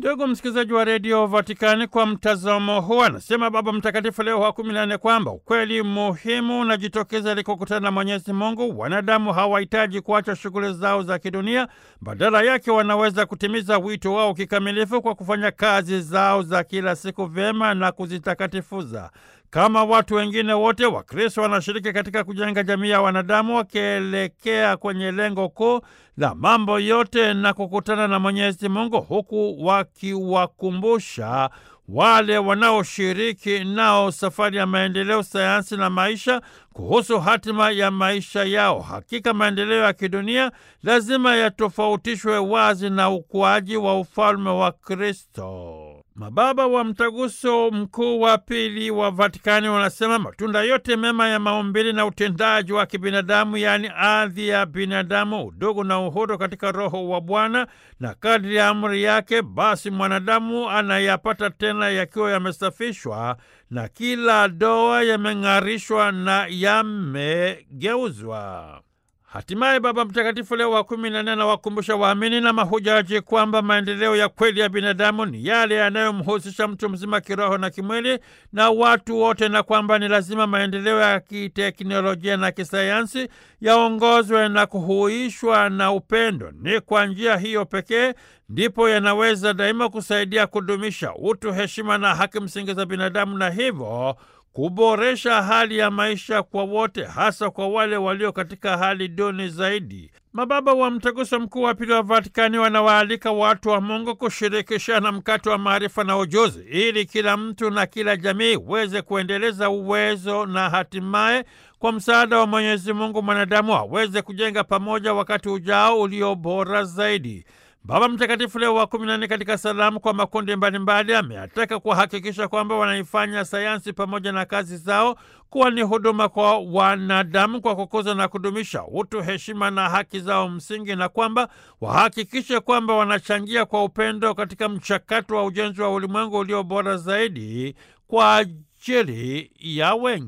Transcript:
Ndugu msikilizaji wa redio Vatikani, kwa mtazamo huu anasema Baba Mtakatifu Leo wa kumi na nne kwamba ukweli muhimu unajitokeza ilikokutana na Mwenyezi Mungu. Wanadamu hawahitaji kuacha shughuli zao za kidunia, badala yake wanaweza kutimiza wito wao kikamilifu kwa kufanya kazi zao za kila siku vyema na kuzitakatifuza. Kama watu wengine wote, Wakristo wanashiriki katika kujenga jamii ya wanadamu wakielekea kwenye lengo kuu la mambo yote na kukutana na Mwenyezi Mungu, huku wakiwakumbusha wale wanaoshiriki nao safari ya maendeleo, sayansi na maisha kuhusu hatima ya maisha yao. Hakika maendeleo ya kidunia lazima yatofautishwe wazi na ukuaji wa ufalme wa Kristo. Mababa wa Mtaguso Mkuu wa Pili wa Vatikani wanasema matunda yote mema ya maumbili na utendaji wa kibinadamu, yaani ardhi ya binadamu, udugu na uhuru katika Roho wa Bwana na kadri ya amri yake, basi mwanadamu anayapata tena yakiwa yamesafishwa na kila doa yameng'arishwa na yamegeuzwa. Hatimaye Baba Mtakatifu Leo wa kumi na nne anawakumbusha waamini na mahujaji kwamba maendeleo ya kweli ya binadamu ni yale yanayomhusisha mtu mzima kiroho na kimwili na watu wote, na kwamba ni lazima maendeleo ya kiteknolojia na kisayansi yaongozwe na kuhuishwa na upendo. Ni kwa njia hiyo pekee ndipo yanaweza daima kusaidia kudumisha utu, heshima na haki msingi za binadamu na hivyo kuboresha hali ya maisha kwa wote, hasa kwa wale walio katika hali duni zaidi. Mababa wa Mtaguso Mkuu wa Pili wa Vatikani wanawaalika watu wa Mungu kushirikishana mkate wa maarifa na ujuzi, ili kila mtu na kila jamii iweze kuendeleza uwezo na hatimaye kwa msaada wa Mwenyezi Mungu mwanadamu aweze kujenga pamoja wakati ujao ulio bora zaidi. Baba Mtakatifu Leo wa kumi na nne katika salamu kwa makundi mbalimbali ameataka kuhakikisha kwamba wanaifanya sayansi pamoja na kazi zao kuwa ni huduma kwa wanadamu kwa kukuza na kudumisha utu, heshima na haki zao msingi, na kwamba wahakikishe kwamba wanachangia kwa upendo katika mchakato wa ujenzi wa ulimwengu ulio bora zaidi kwa ajili ya wengi.